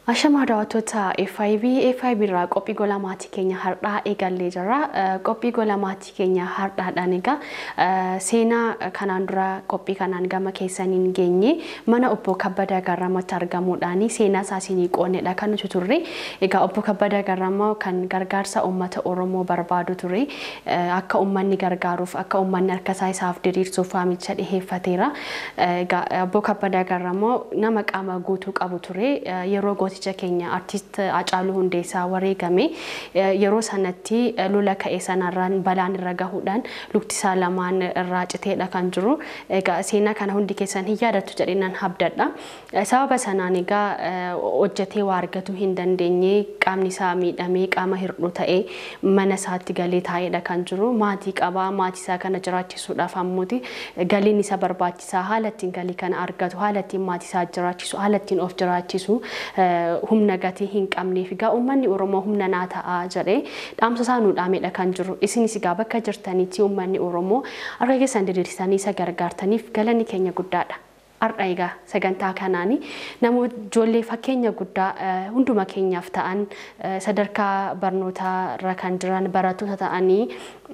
Ashamaa daawwattoota FIB FIB irraa qophii gola maatii keenya har'aa eegallee jirra. Qophii gola maatii keenya har'aadhaan egaa seenaa kanaan dura qophii kanaan gama keessaniin geenye mana obbo Kabbadaa Garramatti argamuudhaan seenaa isaa isinii qoonnedha kan nuti turre. Egaa obbo Kabbadaa Garramaa kan gargaarsa uummata Oromoo barbaadu ture. Akka uummanni gargaaruuf akka uummanni harka isaa isaaf diriirsuuf waamicha dhiheeffateera. Egaa obbo Kabbadaa Garramaa nama qaama guutuu qabu ture. Yeroo gooticha keenya artist Hacaaluu Hundeessaa wareegame yeroo sanatti lola ka'e sanarraan balaan irra gahuudhaan lukti isaa lamaan irraa citeedha kan jiru. Egaa seenaa kana hundi keessan hin yaadattu jedhee nan abdadha. Sababa sanaan egaa hojjetee waa argatu hin dandeenye qaamni isaa miidhamee qaama hir'uu ta'ee mana isaatti galee taa'eedha kan jiru. Maatii qabaa maatii isaa kana jiraachisuudhaaf ammuuti galiin isa barbaachisaa haala ittiin galii kana argatu haala ittiin maatii isaa jiraachisu haala ittiin of jiraachisu humna gatii hin qabneef egaa uummanni Oromoo humna naa ta'a jedhee dhaamsa isaa nuu dhaamedha kan jiru. Isinis egaa bakka jirtanitti uummanni Oromoo harka keessan diriirsanii isa gargaartaniif galanni keenya guddaadha. Har'a egaa sagantaa kanaani namoota ijoollee fakkeenya guddaa hunduma keenyaaf ta'an sadarkaa barnootaa irra kan jiran barattoota ta'anii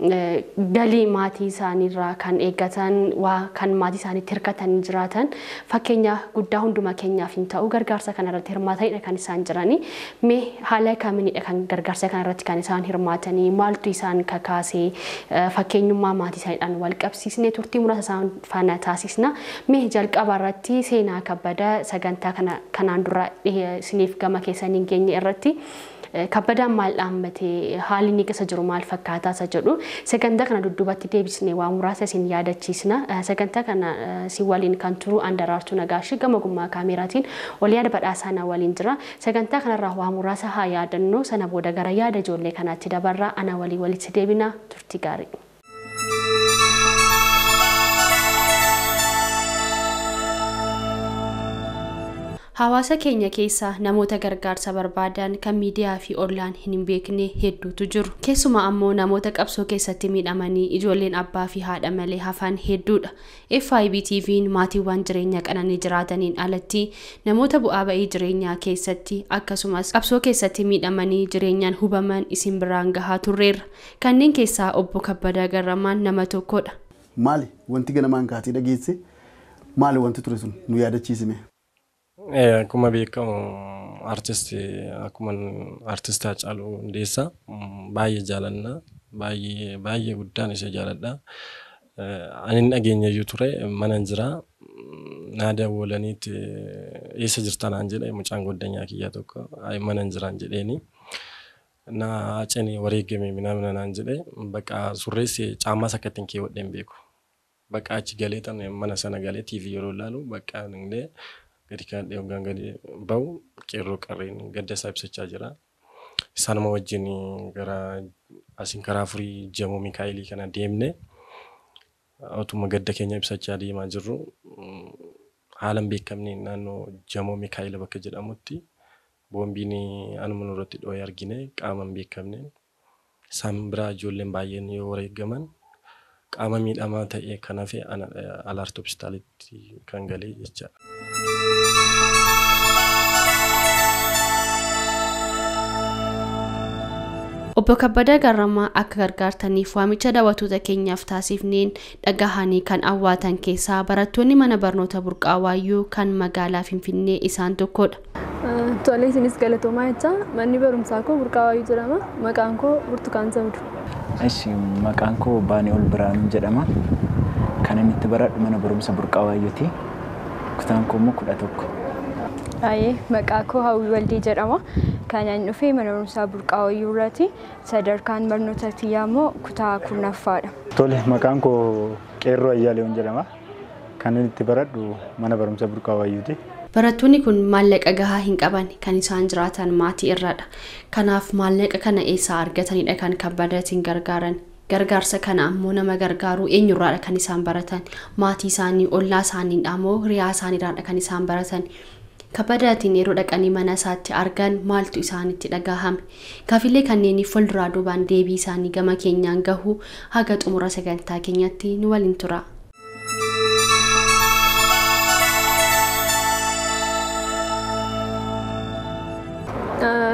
galii maatii isaaniirraa kan eeggatan waa kan maatii isaaniitti hirkatanii jiraatan fakkeenya guddaa hunduma keenyaaf hin ta'u gargaarsa kanarratti hirmaatanidha kan isaan jiranii mee haala kamiinidha kan gargaarsa kanarratti kan isaan hirmaatanii maaltu isaan kakaasee fakkeenyummaa maatii isaaniidhaan wal qabsiisnee turtii muraasa isaan faana taasisna mee jalqaba irratti seenaa kabbada sagantaa kanaan dura isiniif gama keessaniin geenye irratti kabbadaan maal dhaammatee haalli inni keessa jiru maal fakkaataa isa jedhu sagantaa kana dudduubatti deebisnee waa muraasa isin yaadachiisna sagantaa kana si waliin kan turu andaraartuu nagaashii gama gummaa kaameraatiin ol yaada badhaasaa na waliin jira sagantaa kanarraa waa muraasa haa yaadannoo sana booda gara yaada ijoollee kanaatti dabarraa ana walii walitti deebina turtii gaarii. Hawaasa keenya keessa namoota gargaarsa barbaadan kan miidiyaa fi ollaan hin beekne hedduutu jiru. Keessumaa ammoo namoota qabsoo keessatti miidhamanii ijoolleen abbaa fi haadha malee hafan hedduudha. FIB TV'n maatiiwwan jireenya qananii jiraataniin alatti namoota bu'aa ba'ii jireenyaa keessatti akkasumas qabsoo keessatti miidhamanii jireenyaan hubaman isin biraan gahaa turreerra. Kanneen keessaa obbo Kabbadaa Garramaan nama tokkodha. Maali wanti ganamaan kaatee dhageesse maali wanti ture sun nu yaadachiisime? Akkuma beekamu artistii akkuma artistii Hacaaluu Hundeessaa baay'ee jaalanna baay'ee baay'ee guddaan ishee jaaladha. Ani dhageenya iyyuu ture mana jira naa dawwalaniitti eessa jirta naan jedhe mucaan goddanyaa kiyyaa tokko mana jiraan jedheeni. Na cini wareegame minamina naan jedhe bakka surreessi caammaas akka ittiin keewwadhe hin beeku. Bakka achi galee tan mana sana galee TV yeroo ilaalu bakka illee gadi kan hoggaan gadi bahu qeerroo qarreen gadda isaa ibsachaa jira. Isaanuma wajjin gara asiin karaa furii jamoo Mikaayilii kana deemne otuma gadda keenya ibsachaa deemaa jirru haala hin beekamne naannoo jamoo Mikaayila bakka jedhamutti boombiin anuma nurratti dhoo'ee argine qaama hin beekamne isaan biraa ijoolleen baay'een yoo wareegaman qaama miidhamaa ta'e kan hafe alaarti hospitaalitti kan galee jechaadha. Obbo Kabbadaa Garramaa akka gargaartaniif waamicha daawwattoota keenyaaf taasifneen dhagahanii kan awwaatan keessaa barattoonni mana barnoota burqaa waayyuu kan magaalaa Finfinnee isaan tokkodha. Tolee isinis galatoomaa jecha manni barumsaa koo burqaa waayyuu jedhama. Maqaan koo Burtukaan Sabdu. Eshi maqaan koo Baanee Ol Biraanuu jedhama. Kan inni itti baradhu mana barumsa burqaa waayyuuti. Kutaan koo immoo kudha tokko. Baay'ee maqaa koo Hawwii Waldee jedhama. Kan ani dhufee mana barumsaa burqaa waayyuu irratti sadarkaan barnoota kiyyaa immoo kutaa kurnaffaadha. Tole maqaan koo Qeerroo Ayyaaleewwan jedhama. Kan inni itti baradhu mana barumsa burqaa waayyuuti. Barattoonni kun maallaqa gahaa hin qaban kan isaan jiraatan maatii irradha. Kanaaf maallaqa kana eessaa argatanidha kan kabbadatiin gargaaran. Gargaarsa kana ammoo nama gargaaruu eenyurraadha kan isaan baratan. Maatii isaanii, ollaa isaaniidha moo hiriyaa isaaniirraadha kan isaan baratan. Kabbadaatiin yeroo dhaqanii mana isaatti argan maaltu isaanitti dhagahame. Kafilee kanneeniif fuulduraa duubaan deebii isaanii gama keenyaan gahu haga xumura sagantaa keenyatti nu waliin tura.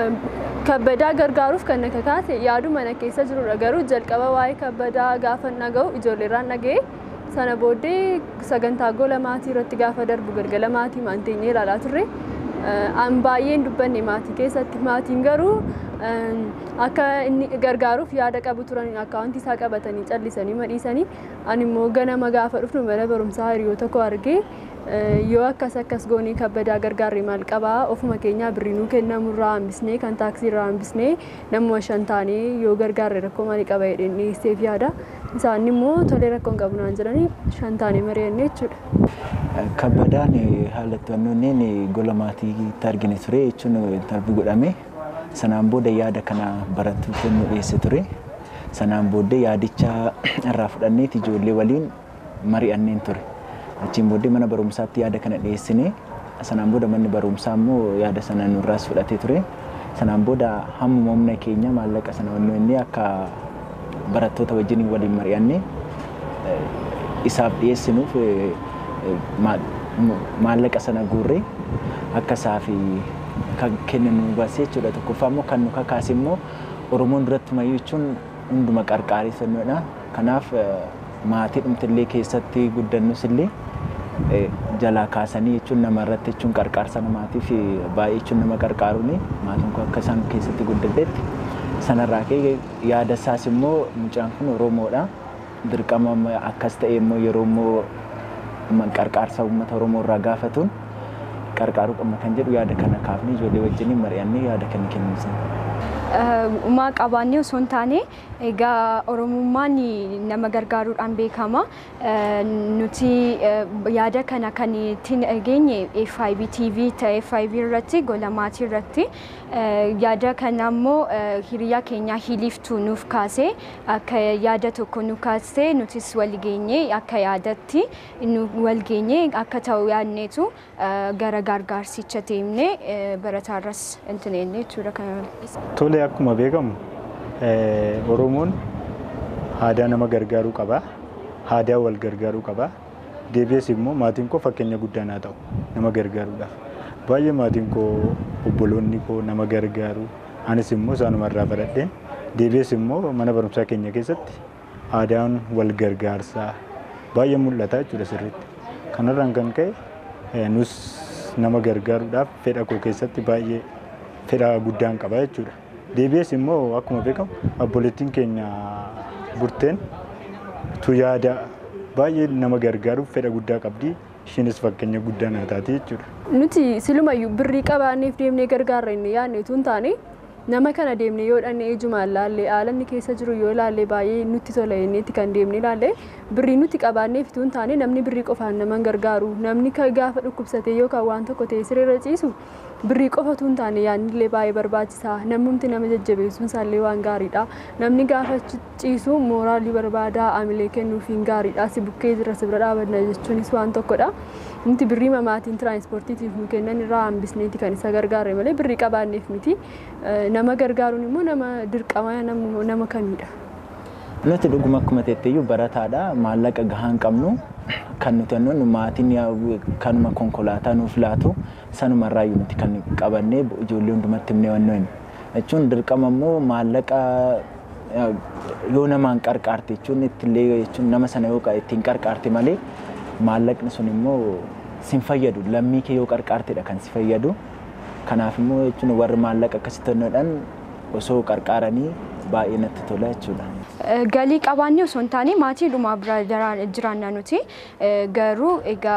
kabbadaa gargaaruuf kan na kakaase yaadu mana keessa jirudha garuu jalqaba waa'ee kabbadaa gaafa naga'u ijoolleerraan dhaga'e sana booddee sagantaa gola maatii irratti gaafa darbu galgala maatii maanteenyee ilaalaa turre an baay'een dubbanne maatii keessatti maatiin garuu akka inni gargaaruuf yaada qabu turan akkaawuntii isaa qabatanii callisanii madhiisanii ani immoo ganama gaafa dhufnu mana barumsaa hiriyoota koo argee yoo akkas akkas goonee kabbadaa gargaarre maal qabaa ofuma keenyaa birriinuu kennamurraa hambisnee kan taaksii irraa hambisnee namuma shan taanee yoo gargaarre rakkoo maalii qaba jedheen dhiyeesseef yaada isaan immoo tolee rakkoon qabu naan jedhanii shan taanee mari'annee jechuudha. Kabbadaan haala to'annoon gola maatiitti argine ture jechuun darbii godhame sanaan booda yaada kana barattoota nu dhiyeesse ture sanaan booddee yaadicha irraa fudhanneet ijoollee waliin mari'anneen ture. achiin booddee mana barumsaatti yaada kana dhiyeessine sanaan booda manni barumsaa immoo yaada sana nurraas fudhatee ture sanaan booda hammuma humna keenya maallaqa sana wannu inni akka barattoota wajjin waliin mari'anne isaaf dhiyeessinuuf maallaqa sana guurree akka isaaf kenninu baasee jechuudha tokkoffaa immoo kan nu kakaase immoo oromoon duratti mayyuu jechuun hunduma qarqaareessannoodha kanaaf maatii dhumtillee keessatti guddannus illee jalaa kaasanii jechuun nama irratti jechuun qarqaarsa namaatiif baay'ee jechuun nama qarqaaruun maatiin kun akka isaan keessatti guddadhetti sanarraa ka'e yaada isaas immoo mucaan kun Oromoodha. Dirqama akkas ta'e immoo yeroo immoo qarqaarsa uummata Oromoo irraa gaafatuun qarqaaruu qabna kan jedhu yaada kana kaafnee ijoollee wajjin mari'annee yaada kana kennuusan. Uumaa qabaannee osoo hin taane egaa Oromummaan nama gargaaruudhaan beekama. Nuti yaada kana kan ittiin geenye FIB TV ta'e FIB irratti gola maatii irratti yaada kana immoo hiriyaa keenya hiliiftuu nuuf kaasee akka yaada tokko nu kaasee nutis wal geenye akka yaadatti nu wal geenye akka ta'u yaadneetu gara gargaarsicha deemnee barataarras intineenne jechuudha kana. Tole akkuma beekamu Oromoon aadaa nama gargaaruu qaba. Aadaa wal gargaaruu qaba. Deebi'ees immoo maatiin koo fakkeenya guddaa naa ta'u nama gargaaruudhaaf. Baay'ee maatiin koo obboloonni koo nama gargaaru. Anis immoo isaanuma irraa baradheen deebi'ees immoo mana barumsaa keenya keessatti aadaan wal gargaarsaa baay'ee mul'ata jechuudha sirriitti. Kanarraan kan ka'e nus nama gargaaruudhaaf fedha koo keessatti baay'ee fedha guddaan qaba jechuudha. Deebi'ees immoo akkuma beekamu obboleettiin keenya burteen tu yaada baay'ee nama gargaaruuf fedha guddaa qabdi. Ishiinis fakkeenya guddaa naa taati jechuudha. Nuti silumayyuu birrii qabaanneef deemnee gargaarra inni yaadne utuu hin taane nama kana deemnee yoo dhanne ejumaan laallee haala inni keessa jiru yoo laallee baay'ee nutti tola jenneetti kan deemnee laallee birrii nuti qabaanneef utuu hin taane namni birrii qofaan nama gargaaru namni gaafa dhukkubsatee yookaan waan tokko ta'e sirriirra ciisu birrii qofa utuu hin taane yaadnillee baay'ee barbaachisaa namumti nama jajjabeessuun isaallee waan gaariidha namni gaafa ciisu mooraalii barbaadaa amilee kennuufiin gaariidha si bukkee jira si bira dhaabanna jechuunis waan tokkodha. Nuti birrii mamaatiin tiraanspoortiitiif nu kennan irraa hambisneeti kan isa gargaarre malee birrii qabaanneef miti nama gargaaruun immoo nama dirqama nama kamidha. Nuti dhuguma akkuma teetteeyyuu barataadha maallaqa gahaa hin qabnu kan nuti annoon maatiin kanuma konkolaataa nuuf laatu sanumarraayyuu nuti kan qabannee ijoollee hundumatti himnee wannoon jechuun dirqama immoo maallaqa yoo namaan qarqaarte jechuun ittillee jechuun nama sana yoo ittiin qarqaarte malee maallaqni sun immoo sin fayyadu lammii kee yoo qarqaartedha kan si fayyadu kanaaf immoo jechuun warri maallaqa akkasitti kennuudhaan osoo qarqaaranii baay'ee natti tola jechuudha. Galii qabaannee osoo hin taane maatii dhumaa bira jiraanna nuti garuu egaa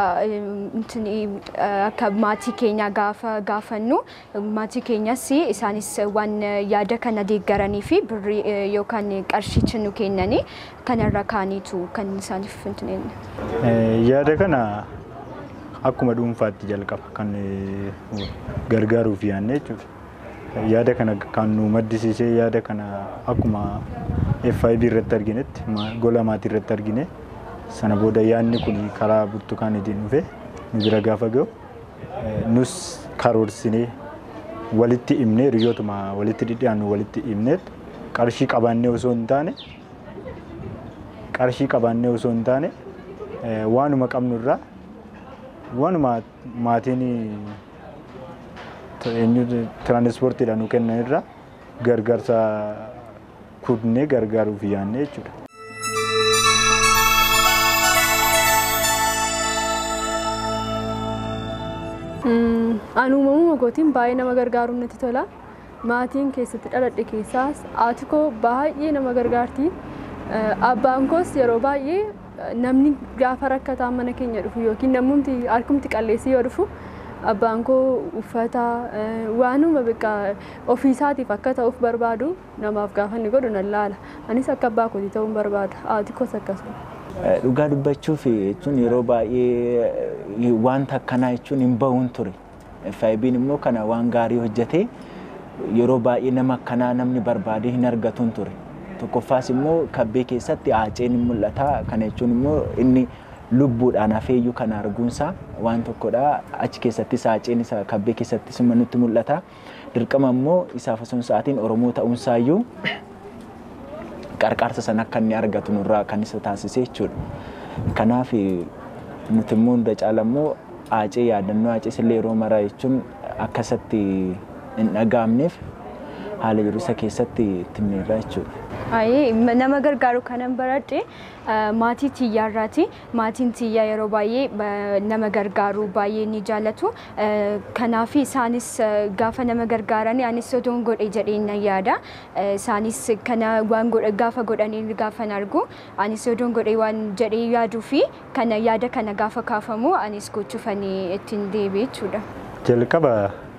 akka maatii keenya gaafa gaafannu maatii keenyas isaanis waan yaada kana deeggaranii fi birrii yookaan qarshicha nu kennanii kanarra kaaniitu kan isaaniif fintineenye. Yaada kana akkuma dhuunfaatti jalqaba kan gargaaruuf yaadne jechuudha. yaada kana kan nu maddisiisee yaada kana akkuma FIB irratti arginetti gola maatii irratti argine sana booda yaadni kun karaa burtukaanitiin dhufe nu bira gaafa ga'u nus karoorsinee walitti himnee hiriyootuma walitti dhidhiyaannu walitti himnee qarshii qabaannee osoo hin taane qarshii qabaannee osoo hin taane waanuma qabnu irraa waanuma maatiin tiraanispoortiidhaan nu kennan irraa gargaarsa kudnee gargaaruuf yaadne jechuudha. Ani uumamuma kootiin baay'ee nama gargaaruun natti tola. Maatiin keessatti dhaladhe keessaas haati koo baay'ee nama gargaarti. Abbaan koos yeroo baay'ee namni gaafa rakkataan mana keenya dhufu yookiin namumti harkumti qalleessii yoo dhufu abbaan koo uffata waanuma beekaa ofiisaatiif akka ta'uuf barbaadu namaaf gaafa inni godhu nan laala. Anis akka abbaa kootii ta'uun barbaada. Haati koos akkasuma. Dhugaa dubbachuuf jechuun yeroo baay'ee wanta akkanaa jechuun hin bahuun ture. FIB'n immoo kana waan gaarii hojjetee yeroo baay'ee nama akkanaa namni barbaadee hin argatuun ture. Tokkoffaas immoo kabbee keessatti aaceen ni mul'ata. Kana jechuun immoo inni lubbuudhaan hafeeyyuu kana arguunsaa waan tokkodha. Achi keessattis aaceen isa kabbee keessattis nutti mul'ata. Dirqama immoo isaaf osoo hin sa'aatiin Oromoo ta'uunsaayyuu qarqaarsa sana akka inni argatu nurraa kan isa taasise jechuudha. Kanaaf nuti immoo hunda caala immoo aacee yaadannoo aacees illee yeroo maraa jechuun akkasatti hin dhaga'amneef haala jiru isa keessatti itti miirraa jechuudha. Ayi nama gargaaru kanan baradhe maatii tiyyaarraati. Maatiin tiyyaa yeroo baay'ee nama gargaaru baay'ee ni jaallatu. Kanaaf isaanis gaafa nama gargaaran anis otoon godhe jedhee nan yaada. Isaanis kana waan godhe gaafa godhanii gaafa argu anis otoon godhe waan jedhee yaaduu fi kana yaada kana gaafa kaafamu anis gochuufanii ittiin deebi'e jechuudha. Jalqaba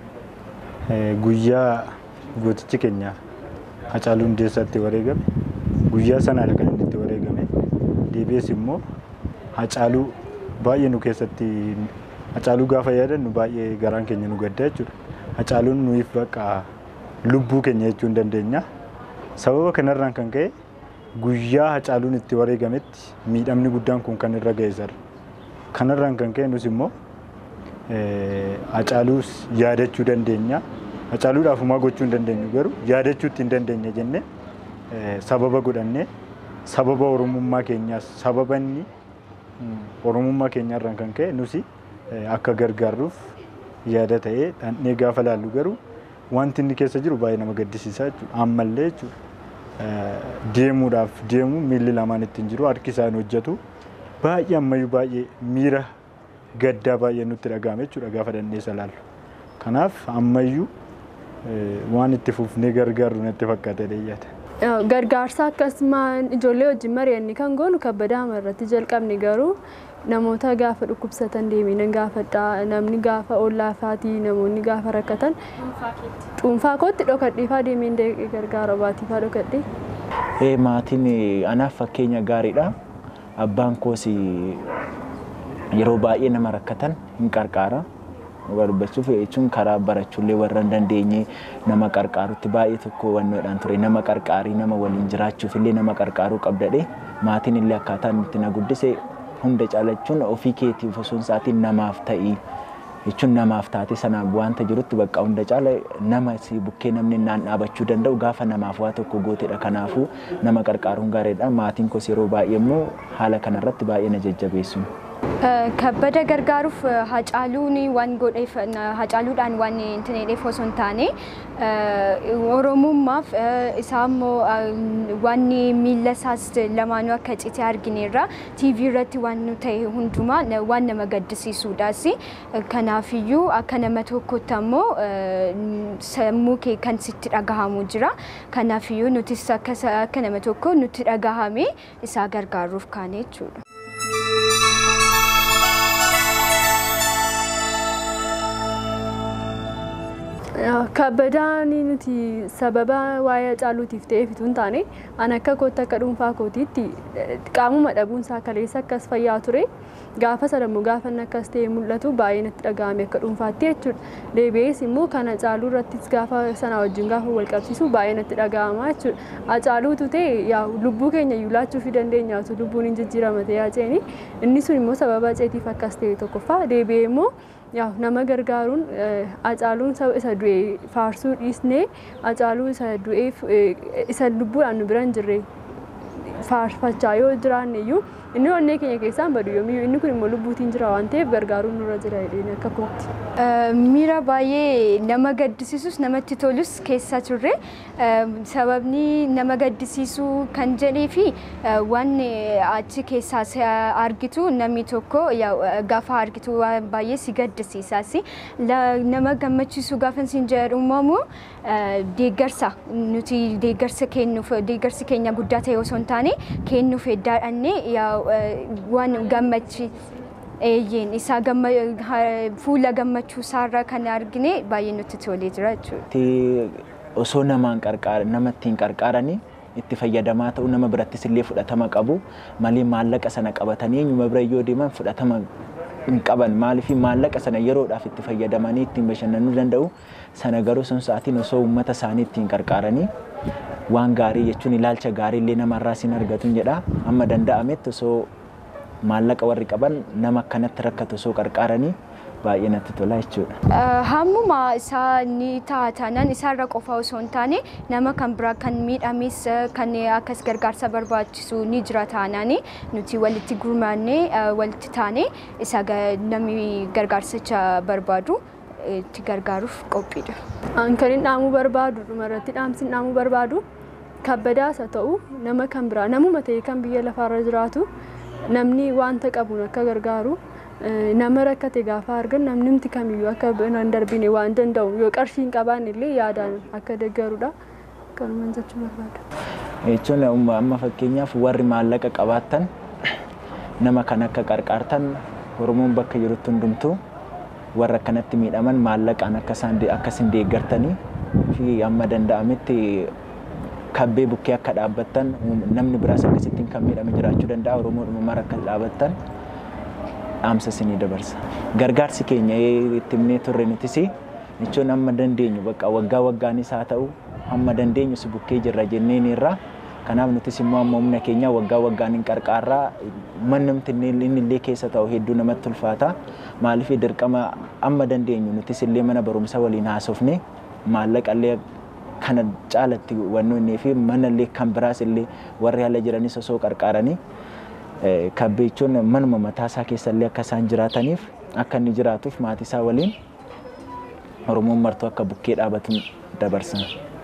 guyyaa gootichi keenya Hacaaluu Hundeessaatti wareegame guyyaa sanaadha kan inni itti wareegame deebi'ees immoo Hacaaluu baay'ee nu keessatti Hacaaluu gaafa yaadannu baay'ee garaan keenya nu gadda jechuudha. Hacaaluun nuyiif bakka lubbuu keenya jechuu hin dandeenya. Sababa kanarraan kan ka'e guyyaa Hacaaluun itti wareegametti miidhamni guddaan kun kan irra ga'e sirra. Kanarraan kan ka'e nus immoo Hacaaluus yaadachuu dandeenya. Hacaaluudhaaf homaa gochuu hin dandeenyu garuu yaadachuutti hin dandeenya jennee sababa godhannee sababa oromummaa keenyaas sababa inni oromummaa keenyaarraan kan ka'e nusi akka gargaarruuf yaada ta'ee dhandhee gaafa laallu garuu wanti inni keessa jiru baay'ee nama gaddisiisaa jechuudha. Ammallee jechuudha deemuudhaaf deemu miilli lamaan ittiin jiru harki isaan hojjetu baay'ee ammayyuu baay'ee miira gaddaa baay'ee nutti dhagahame jechuudha gaafa dhandhee isa laallu. Kanaaf ammayyuu waan itti fufnee gargaarru natti fakkaate dheeyyata. Gargaarsa akkasumaan ijoollee wajjin mari'anni kan goonu kabbadaama irratti jalqabne garuu namoota gaafa dhukkubsatan deeminan gaafadha namni gaafa ollaafaatii namoonni gaafa rakkatan dhuunfaa kootti dhokadhiifaa deemeen gargaara baatiifaa dhokadhee. Maatiin anaaf fakkeenya gaariidha. Abbaan koos yeroo baay'ee nama rakkatan hin qarqaara. dhugaa dubbachuuf jechuun karaa barachuullee warra hin dandeenye nama qarqaarutti baay'ee tokko hubannoodhaan ture nama qarqaarii nama waliin jiraachuuf illee nama qarqaaruu qabdadhe maatiin illee akkaataa itti na guddise hunda caalachuun ofii keetiif osoo hin saatiin namaaf ta'ii jechuun namaaf taate sanaaf wanta jirutti bakka hunda caala nama si bukkee namni naan dhaabachuu danda'u gaafa namaaf waa tokko gootedha kanaafuu nama qarqaaruun gaariidha maatiin kos yeroo baay'ee immoo haala kanarratti baay'ee na jajjabeessu. kabbada gargaaruuf hacaaluun waan godheef hacaaluudhaan waan intin jedheef osoo hin taane oromummaaf isaa immoo waan miila isaas lamaanuu akka cite argineerra tiivii irratti waan nu ta'e hundumaa waan nama gaddisiisuudhaas kanaafiyyuu akka nama tokkotti ammoo sammuu kee kan sitti dhagahamu jira kanaafiyyuu nutis akka nama tokko nutti dhagahame isaa gargaaruuf kaane jechuudha. Kabbadaan nuti sababa waa'ee caaluutiif ta'eef utuu hin taane an akka kootti akka dhuunfaa kootiitti qaamuma dhabuunsaa kaleessa akkas fayyaa ture gaafa sadammoo gaafa inni akkas ta'e mul'atu baay'ee natti dhaga'ame akka dhuunfaatti jechuudha. Deebi'ees immoo kana caaluu irrattis gaafa sana wajjin gaafa wal qabsiisu baay'ee natti dhaga'ama jechuudha. Acaaluutu ta'e yaa lubbuu keenya iyyuu laachuu fi dandeenya osoo lubbuun hin jijjiirama ta'e aceeni inni sun immoo sababa aceetiif akkas ta'e tokkoffaa deebi'ee immoo yaa nama gargaaruun acaaluun isa du'e faarsuu dhiisnee acaaluu isa du'eef isa lubbuudhaan nu bira hin jirre faarfachaa yoo jiraanne iyyuu inni onnee keenya keessaan badu yoomiyyuu inni kun immoo lubbuutiin jira waan ta'eef gargaaruun nurra jira jedheen akka kootti. Miira baay'ee nama gaddisiisus namatti tolus keessa turre sababni nama gaddisiisuu kan jedhee fi waan achi keessaa argitu namni tokko gaafa argitu waan baay'ee si gaddisiisas nama gammachiisu gaafa siin jedhu immoo deeggarsa nuti deeggarsa kennuuf deeggarsi keenya guddaa ta'e osoo hin taane kennuuf heddaadhannee waan gammachiisu. Eeyyeen isaa fuula gammachuu isaarraa kan argine baay'ee nutti tolee jira jechuudha. Osoo namaan namatti hin qarqaaranii itti fayyadamaa ta'u nama birattis illee fudhatama qabu malee maallaqa sana qabatanii eenyuma bira yoo deeman fudhatama hin qaban maaliif maallaqa sana yeroodhaaf itti fayyadamanii ittiin bashannanuu danda'u sana garuu sun sa'aatiin osoo uummata isaanii ittiin qarqaaranii waan gaarii jechuun ilaalcha gaarii illee namarraa siin argatu jedha amma danda'ametti osoo maallaqa warri qaban nama akkanatti rakkatu osoo qarqaaranii baay'ee natti tola jechuudha. Hammuma isaa ni ta'a taanaan isaarra qofa osoo hin taane nama kan biraa kan miidhames kan akkas gargaarsa barbaachisu ni jira taanaan nuti walitti gurmaannee walitti taane isa namni gargaarsicha barbaadu itti gargaaruuf qophiidha. An kan hin dhaamuu barbaadu dhumarratti dhaamsi hin dhaamuu barbaadu kabbadaas haa ta'u nama kan biraa namuma ta'e kan biyya lafaarra jiraatu namni wanta qabuun akka gargaaru nama rakkate gaafa argan namnimti kamiyyuu akka hin darbine waan danda'u yoo qarshii hin qabaanne illee yaadaan akka deeggarudha. Kanumaan jechuu barbaada. Jechuun amma fakkeenyaaf warri maallaqa qabaattan nama kan akka qarqaartan Oromoon bakka jirutti hundumtuu warra akkanatti miidhaman maallaqaan akka isin deeggartanii fi amma danda'ametti kabbee bukkee akka dhaabbattan namni biraas akkasittiin kan miidhame jiraachuu danda'a Oromoodhuma mara akka dhaabbattan dhaamsa isinii dabarsa. Gargaarsi keenya itti himnee turre nutis jechuun amma dandeenyu bakka waggaa waggaanis haa ta'u amma dandeenyu si bukkee jirra jenneen irraa kanaaf nutis immoo amma humna keenya waggaa waggaan hin qarqaarraa mannumti inni illee keessa ta'u hedduu namatti ulfaata maaliif dirqama amma dandeenyu nutis illee mana barumsa waliin haasofne maallaqa illee kana caalatti wannoonnee fi mana illee kan biraas illee warri haala jiranis osoo qarqaaranii kabbeechuun manuma mataa isaa keessa illee akka isaan jiraataniif akka inni jiraatuuf maatii isaa waliin Oromoon martuu akka bukkee dhaabatu dabarsan.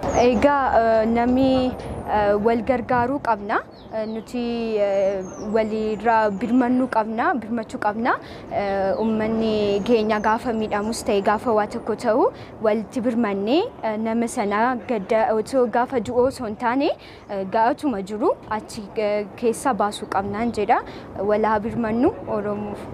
Egaa namni wal gargaaruu qabna. Nuti walirraa birmannuu qabna, birmachuu qabna. Uummanni keenya gaafa miidhamus ta'e gaafa waa tokko ta'u walitti birmannee nama sana gadda otoo gaafa du'oo osoo hin taane ga'atuma jiru achi keessa baasuu qabnaan jedha. Walaa birmannu Oromoof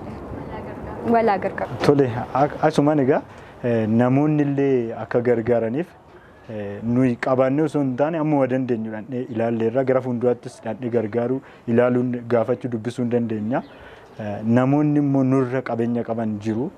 walaa gargaaru. Tole asumaan egaa namoonni illee akka gargaaraniif nuyi qabaannee osoo hin taane amma dandeenyu dhandhee ilaalleerra gara fuulduraattis dhandhee gargaaruu ilaaluun gaafachuu dubbisuu hin dandeenya. Namoonni immoo nurra qabeenya qaban jiru.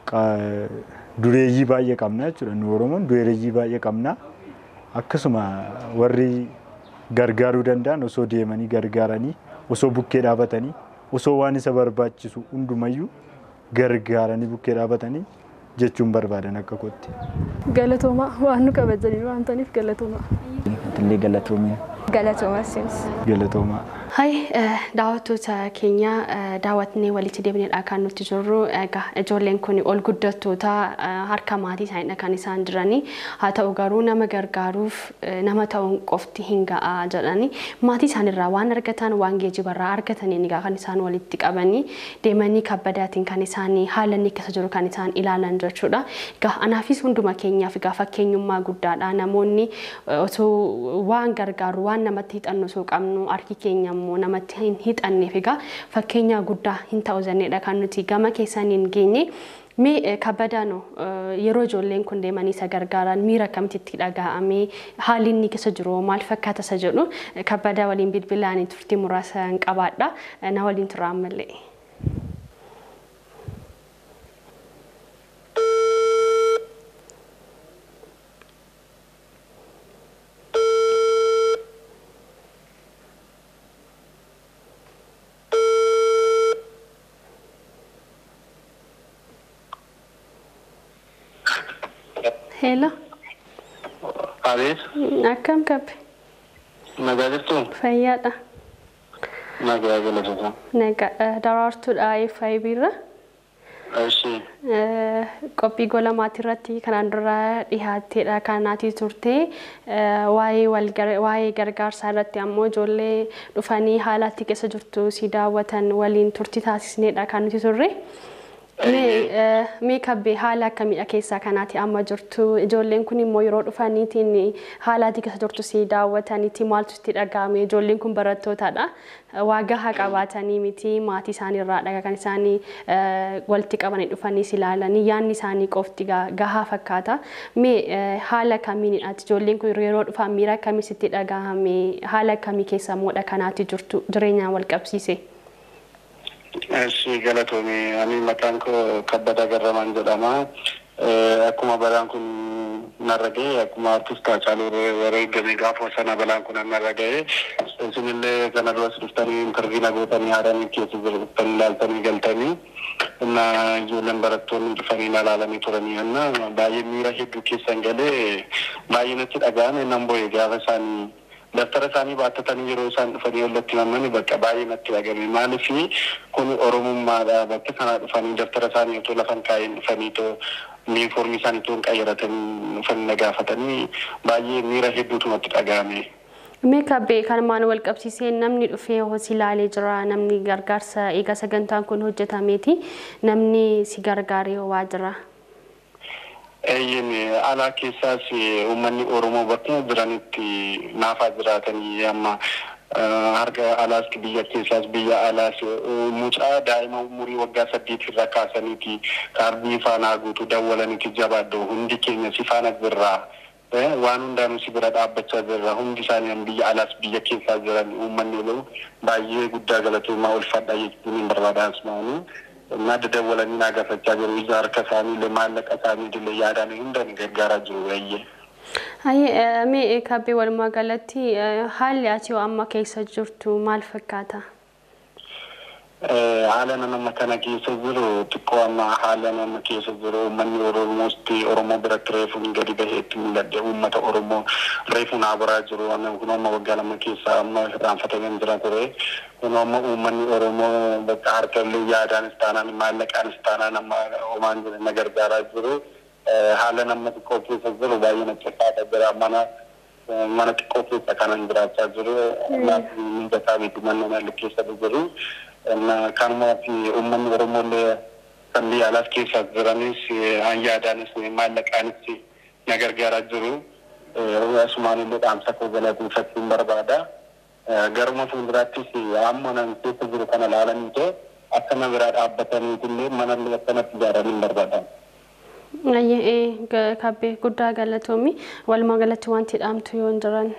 Dureeyyii baay'ee qabna jechuudha. Nu Oromoon dureeyyii baay'ee qabna. Akkasuma warri gargaaruu danda'an osoo deemanii gargaaranii osoo bukkee dhaabatanii osoo waan isa barbaachisu hundumayyuu gargaaranii bukkee dhaabatanii jechuun barbaadan akka kootti. Galatoomaa waan nu kabajanii waan ta'aniif galatoomaa. Illee galatoomee. Galatoomaa sinis. Galatoomaa. Hai daawwattoota keenya daawwatnee walitti deebineedha kan nuti jirru egaa ijoolleen kun ol guddattoota harka maatii isaaniidha kan isaan jiranii haa ta'u garuu nama gargaaruuf nama ta'uun qofti hin ga'a jedhanii maatii isaanirraa waan argatan waan geejibarraa argataniin egaa kan isaan walitti qabanii deemanii kabbadaatiin kan isaanii haala inni keessa jiru kan isaan ilaalan jechuudha. Egaa anaafis hunduma keenyaaf egaa fakkeenyummaa guddaadha namoonni osoo waan gargaaru waan namatti hixannu osoo qabnu harki keenya immoo namatti hin hixanneef egaa fakkeenya guddaa hin ta'u jenneedha kan nuti gama keessaniin geenye. Mee kabbadaano yeroo ijoolleen kun deemanii isa gargaaran miira akkamitti dhaga'amee haalli inni keessa jiru maal fakkaata isa jedhu kabbadaa waliin bilbilaan turtii muraasa hin qabaadha na waliin tura ammallee. Hello. Abeet. Akkam kabbe? Nagaa jirtu? Fayyaadha. Nagaa galatoota. Nagaa daraartuudha FIB irra. Eshi. Qophii gola maatii irratti kanaan dura dhiyaatteedha kanaatii turte waa'ee gargaarsaa irratti ammoo ijoollee dhufanii haala itti keessa jirtu si daawwatan waliin turtii taasisneedha kan nuti turre. Mee kabbee haala akkamiidha keessaa kanaati amma jirtu ijoolleen kun immoo yeroo dhufaniitiin haala itti keessa jirtu si daawwataniiti maaltu itti dhaga'ame ijoolleen kun barattootadha waa gahaa qabaatanii miti maatii isaanii irraa kan isaanii walitti qabanii dhufanii si ilaalanii yaanni isaanii qofti gahaa fakkaata mee haala kamiinidha ijoolleen kun yeroo dhufan miira akkamii sitti dhaga'ame haala akkamii keessa moodha kanaati jirtu jireenyaan wal qabsiise. Eshi galatoome ani maqaan koo Kabbada Garramaan jedhama. Akkuma balaan kun narra ga'e akkuma artist Haacaaluu yeroo eegame gaafa sana balaan kun narra ga'e isinillee kana duras dhuftanii intarviina gootanii haadhaan keessa jiru dhuftanii ilaaltanii galtanii እና ijoolleen barattoonni dhufanii na ilaalanii turanii anna baay'ee miira hedduu keessan galee baay'ee natti dhaga'ame nan bo'e gaafa isaanii daftara isaanii baattatanii yeroo isaan dhufanii walitti himamanii bakka baay'ee natti dhagame maaliif kun oromummaadha bakka kanaa dhufanii daftara isaanii otoo lafan kaa'een dhufanii too yuunifoormii isaanii too hin qayyaratanii dhufanii na gaafatanii baay'ee miira hedduutu natti dhagame. Mee kabbee kanumaan wal qabsiisee namni dhufee hosi ilaalee jira namni gargaarsa eega sagantaan kun hojjetameeti namni si gargaaree waa jira. Eeyyin alaa keessaas uummanni Oromoo bakkuma jiranitti naafaa jiraatanii amma harka alaas biyya keessaas biyya alaas mucaa daa'ima umurii waggaa saddeet irraa kaasaniiti kaardii faanaa guutuu dawwalaniiti jabaadhu hundi keenya si faana jirraa. waan hundaanuu si bira dhaabbachaa jirra hundi isaanii biyya alaas biyya keessaa jiran uummanni olu baay'ee guddaa galatoomaa ulfadha jechuun hin barbaadaas maanii. እና ደደወለኒ ናገፈቻ ጅሩ ይዛርከሳኒ ለማለቀ ሳኒ ድለ ያዳኒ ሁንደን ገርጋራ ጅሩ ያየ Hayyee mee kabbee walumaa galatti haalli ati amma keessa jirtu maal fakkaata? haala nama kana keessa jiru xiqqoo amma haala nama keessa jiru uummanni oromoosti oromoo biratti reefuun gadi baheetti mul'adde uummata oromoo reefuun habaraa jiru kun amma waggaa lama keessa amma irraanfatamee jira ture kun amma uummanni oromoo bakka harka illee yaadaanis taanaan maallaqaanis taanaan amma homaan jiru na gargaaraa jiru haala nama xiqqoo keessa jiru baay'ee na ciffaata jira mana mana xiqqoo keessa kanan jiraachaa jiru mijataa miti manna keessa jiru. kanuma fi uummanni oromollee kan biyya alaas keessa jiranis yaadaanis maallaqaanis na gargaaraa jiru. Asumaan illee dhaamsa koo galateeffachuun barbaada. Garuma fuulduraattis amma nan keessa jiru kana ilaalanii ta'e akka na biraa dhaabbataniitillee mana illee akkanatti ijaaranii barbaada. Kabbee guddaa galatoomi walumaa galatti wanti dhaamtu yoo hin jiran.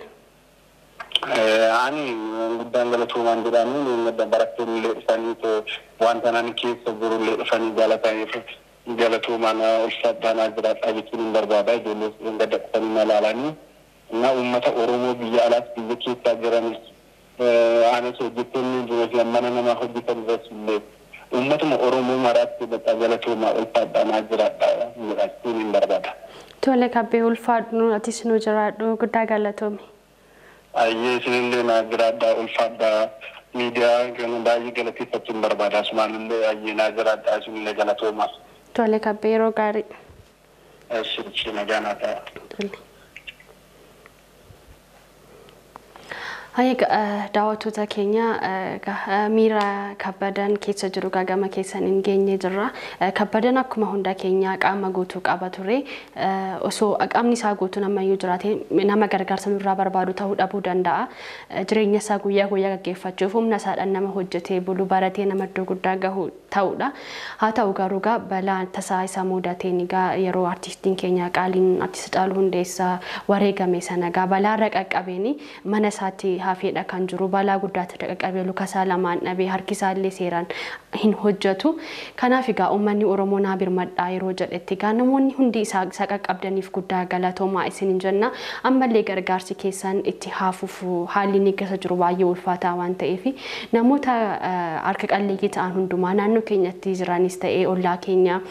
ani guddaan galatoomaan jedhamu barattoonni illee dhufanii wanta nan keessa jiru illee dhufanii jaalataniif galatoomaan ulfaadhaan jiraadhaa jechuun hin barbaada ijoollee sun gadda dhufanii na ilaalanii እና uummata oromoo biyya alaas biyya keessaa jiranis anis hojjettoonni jiru mana nama hojjetan irratti illee uummatuma oromoo maraatti bakka galatoomaa ulfaadhaan jiraadhaa jedhachuun hin barbaada. Tole kabbee ulfaadhu atis nu jiraadhu guddaa galatoomi. ayyee isinillee na jiraadhaa ulfaadhaa miidiyaa kana baay'ee galateeffachuun barbaada asumaanillee ayyee na jiraadhaa isinillee galatooma. Tole kabbee yeroo gaarii. Sirchi nagaa naa ta'a. Hayyee daawwattoota keenya miira kabbadan keessa jiru gama keessan hin geenye jirra. Kabbadan akkuma hunda keenya qaama guutuu qaba ture. Osoo qaamni isaa guutuu namayyuu jiraate nama gargaarsa nurraa barbaadu ta'uu dhabuu danda'a. Jireenya isaa guyyaa guyyaa gaggeeffachuuf humna isaadhaan nama hojjetee bulu baratee nama iddoo guddaa gahu ta'udha. Haa ta'u garuu gaa balaa tasaa isa mudateen gaa yeroo artistiin keenya qaaliin artist Caaluu Hundeessaa wareegame sana gaa balaarra qaqqabeeni mana isaatti hafeedha kan jiru balaa guddaatti qaqqabee lukasaa lamaan dhabee harkisaa illee seeraan hin hojjetu. Kanaaf egaa uummanni Oromoo naa birmadhaa yeroo jedhetti egaa namoonni hundi isaa qaqqabdaniif guddaa galatoomaa isin hin jenna. Ammallee gargaarsi keessan itti haafuuf haalli inni keessa jiru baay'ee ulfaataa waan ta'eef namoota harka qalleeyyii ta'an hundumaa naannoo keenyatti jiranis ta'ee ollaa keenya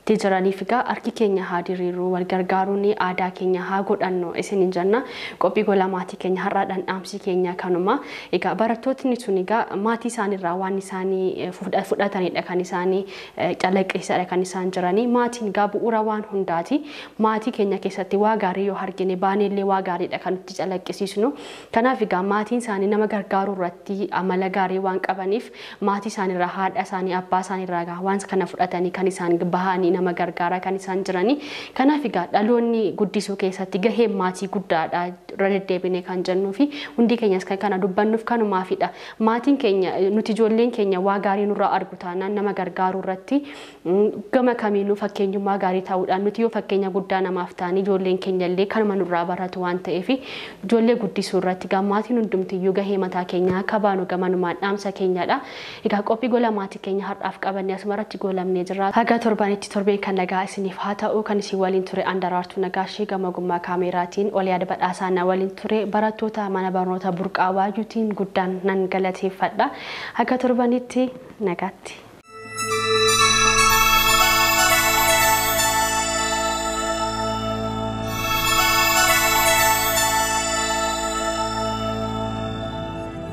itti jiraniif egaa harki keenya haa diriiruu wal gargaaruun aadaa keenya haa godhannu isiniin jenna qophii gola maatii keenya har'aadhaan dhaamsi keenya kanuma egaa barattootni sun egaa maatii isaaniirraa waan isaanii fudhatanidha kan isaanii calaqqisadha kan isaan jiranii maatiin egaa bu'uura waan hundaati maatii keenya keessatti waa gaarii yoo argine baaneellee waa gaariidha kan nuti calaqqisiisnu kanaaf egaa maatiin isaanii nama gargaaruu irratti amala gaarii waan qabaniif maatii isaaniirraa haadha isaanii abbaa isaaniirraa waan kana fudhatanii kan isaan bahanii nama gargaaraa kan isaan jiranii kanaaf egaa dhaloonni guddisuu keessatti gaheen maatii guddaadha irra deddeebine kan jennuu fi hundi keenyas kan kana dubbannuuf kanumaafidha maatiin keenya nuti ijoolleen keenya waa gaarii nurraa argu taanaan nama gargaaruu irratti gama kamiinuu fakkeenyummaa gaarii ta'uudhaan nuti yoo fakkeenya guddaa namaaf ta'anii ijoolleen keenya illee kanuma nurraa baratu waan ta'eef ijoollee guddisuu irratti gammaatiin hundumtiyyuu gahee mataa keenyaa akka baanu gamanumaan dhaamsa keenyadha. Egaa qophii gola maatii keenya har'aaf qabanne asumarratti golamnee jirra. Haga torbanitti torbeen kan nagaa isiniif haa ta'u kan isin waliin ture andaraartuu nagaashee gama gummaa kaameraatiin ol yaada badhaasaa na waliin ture barattoota mana barnoota burqaa waayuutiin guddaan nan galateeffadha. Haga torbanitti nagaatti.